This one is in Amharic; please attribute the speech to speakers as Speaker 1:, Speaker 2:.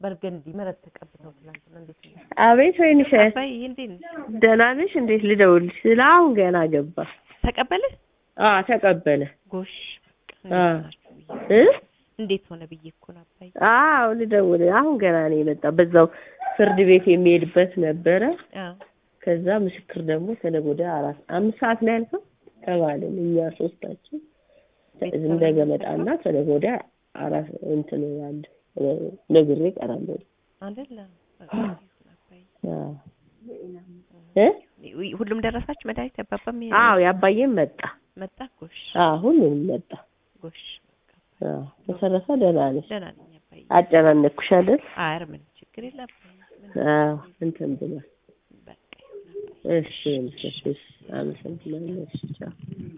Speaker 1: በርገንዲ መረት ተቀብተው ትናንትና እንዴት ነው?
Speaker 2: አቤት ወይንሽ
Speaker 1: አባይ እንዴት ነው?
Speaker 2: ደህና ነሽ? እንዴት ልደውልሽ? ስለ አሁን ገና ገባ።
Speaker 1: ተቀበለ?
Speaker 2: አዎ ተቀበለ።
Speaker 1: ጎሽ በቃ
Speaker 2: አ
Speaker 1: እንዴት ናችሁ ብዬ
Speaker 2: እ
Speaker 1: እንዴት ሆነ ብዬ እኮ ነው አባይ።
Speaker 2: አዎ ልደውል። አሁን ገና ነው የመጣ። በዛው ፍርድ ቤት የሚሄድበት ነበረ።
Speaker 1: አዎ
Speaker 2: ከዛ ምስክር ደግሞ ከነገ ወዲያ አራት አምስት ሰዓት ነው ያልከው ተባልን። እኛ ሶስታችን እንደገ መጣና ከነገ ወዲያ አራት እንትን ያለ ነግሬ እቀራለሁ።
Speaker 1: አይደለ በቃ
Speaker 2: አዎ
Speaker 1: ይሁን አባይ።
Speaker 2: እ
Speaker 1: ሁሉም ደረሳችሁ መድኃኒት ያባባም ይሄ
Speaker 2: አዎ ያባዬም መጣ።
Speaker 1: መጣ። ጎሽ
Speaker 2: አዎ ሁሉንም መጣ።
Speaker 1: ጎሽ በቃ
Speaker 2: አዎ በተረፈ ደህና ነሽ?
Speaker 1: ደህና ነኝ አባይ።
Speaker 2: አጨናነኩሽ አይደል?
Speaker 1: አረ ምን ችግር የለም አባይ። ምን
Speaker 2: አዎ እንትን ብሏል።
Speaker 1: በቃ ይሁን አባይ።
Speaker 2: እሺ እሺ፣ አመሰግናለሁ። እሺ ቻው።